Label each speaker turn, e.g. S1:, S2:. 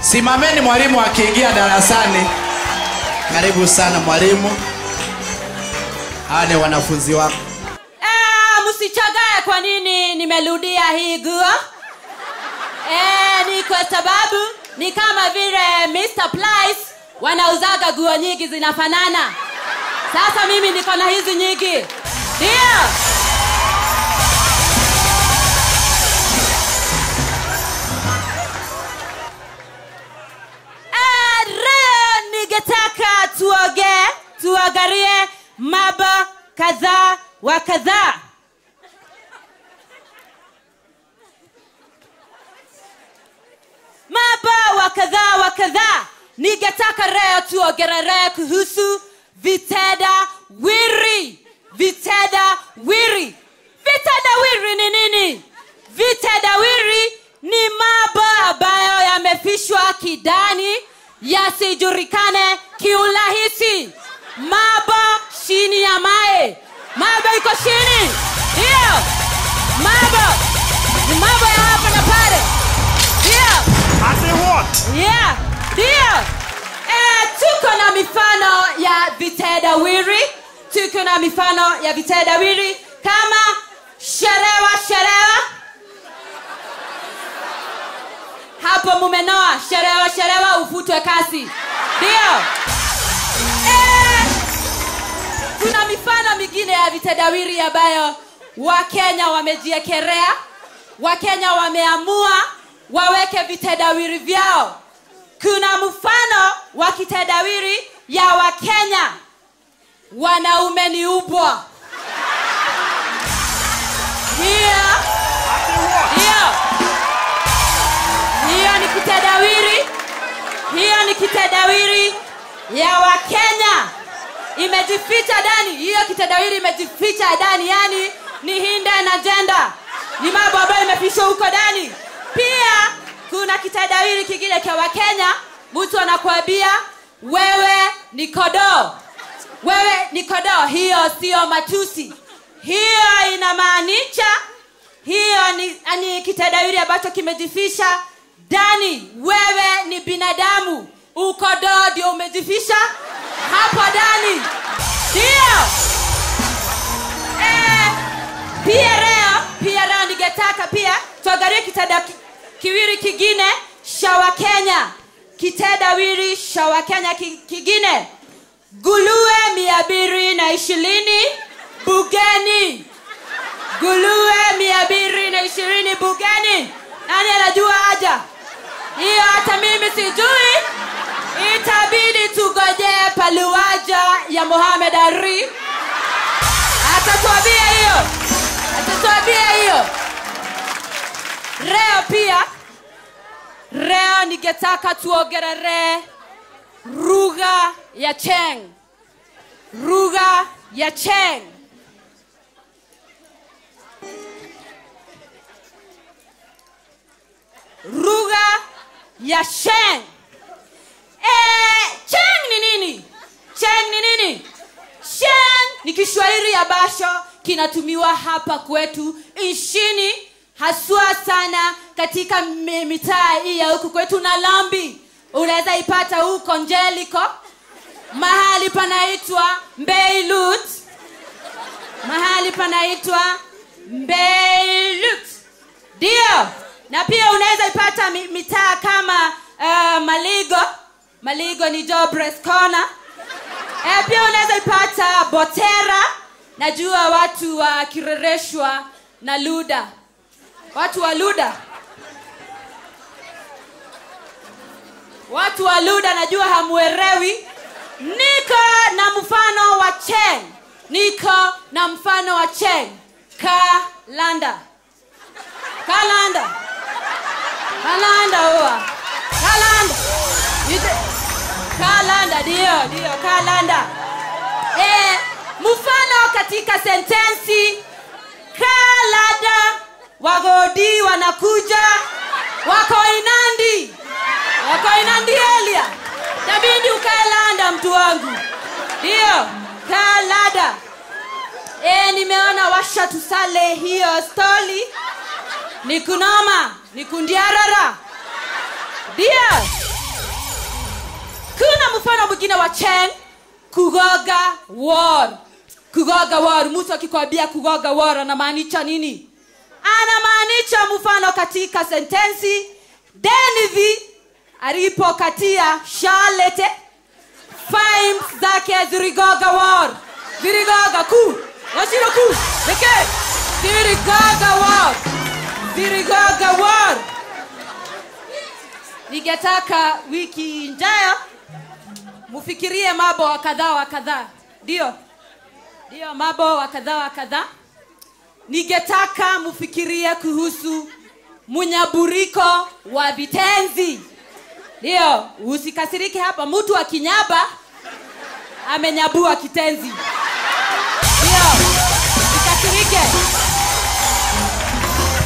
S1: Simameni mwalimu akiingia darasani. Karibu sana mwalimu. Hawa ni wanafunzi wako.
S2: Ah, msichagae kwa nini nimerudia hii guo eh, ni kwa sababu ni kama vile Mr. Price wanauzaga guo nyingi zinafanana sasa mimi niko na hizi nyingi ndio Ah, leo ningetaka tuoge tuangalie mambo kadhaa wa kadhaa mambo wa kadhaa wa kadhaa ningetaka leo tuongelee kuhusu vitenda wiri vitenda wiri vitenda wiri ni nini vitenda wiri ni mambo ambayo yamefishwa kidani yasijulikane kiurahisi mambo chini ya mae mambo iko chini hiyo mambo ni mambo ya hapa na pale hiyo yeah ndio eh, tuko na mifano ya vitendawiri tuko na mifano ya vitendawiri kama sherewa sherewa hapo mumenoa sherewa sherewa ufutwe kasi ndio eh, kuna mifano mingine ya vitendawiri ambayo wakenya wamejiekerea wakenya wameamua waweke vitendawiri vyao kuna mfano wa kitendawiri ya wakenya wanaume ni ubwa hiyo hiyo hiyo ni kitendawiri hiyo ni kitendawiri ya wakenya imejificha ndani hiyo kitendawiri imejificha ndani yani ni hinde na jenda ni mambo ambayo imefichwa huko ndani pia kuna kitendawili kingine cha wakenya mtu anakuambia wewe ni kodoo wewe ni kodoo hiyo sio matusi hiyo inamaanisha hiyo ni, ni kitendawili ambacho kimejifisha ndani wewe ni binadamu ukodoo ndio umejifisha hapo ndani ndio eh, pia leo pia leo ningetaka pia tuangalie kitenda ki- kiwiri kingine cha wakenya kitendawili cha wakenya ki- kingine gulue mia mbili na ishirini bugeni gulue mia mbili na ishirini bugeni nani anajua haja hiyo hata mimi sijui itabidi tugojee paluaja ya mohamed ari atatuambia hiyo atatuambia hiyo leo pia leo ningetaka tuongerelee lugha ya cheng lugha ya cheng lugha ya sheng eh, cheng ni nini cheng ni nini sheng ni kiswahili ambacho kinatumiwa hapa kwetu nchini haswa sana katika mi- mitaa hii ya huku kwetu na lambi unaweza ipata huko njeliko mahali panaitwa mbeilut mahali panaitwa mbeilut ndio na pia unaweza ipata mi- mitaa kama uh, maligo maligo ni jobres corner e, pia unaweza ipata botera najua watu wakirereshwa na luda watu wa luda watu wa luda najua hamuerewi niko na mfano wa cheng niko na mfano wa cheng kalanda kalanda kalanda huwa kalanda Ite- kalanda ndio ndio kalanda eh, mfano katika sentensi kalada wagodi wanakuja wako inandi wako inandi elia tabidi ukalanda mtu wangu ndio kalada e, nimeona washa tusale hiyo stoli ni kunoma ni kundiarara ndio mfano mwingine wa chen kugoga war kugoga war mtu akikwambia kugoga war anamaanisha nini anamaanisha mfano katika sentensi denivi alipokatia charlete Fimes zake zirigoga war zirigoga ku washiro ku pekee zirigoga war zirigoga war ningetaka wiki ijayo mufikirie mambo wa kadhaa wa kadhaa ndio ndio mambo wa kadhaa wa kadhaa ningetaka mufikirie kuhusu munyaburiko wa vitenzi ndio usikasirike hapa mtu akinyaba amenyabua kitenzi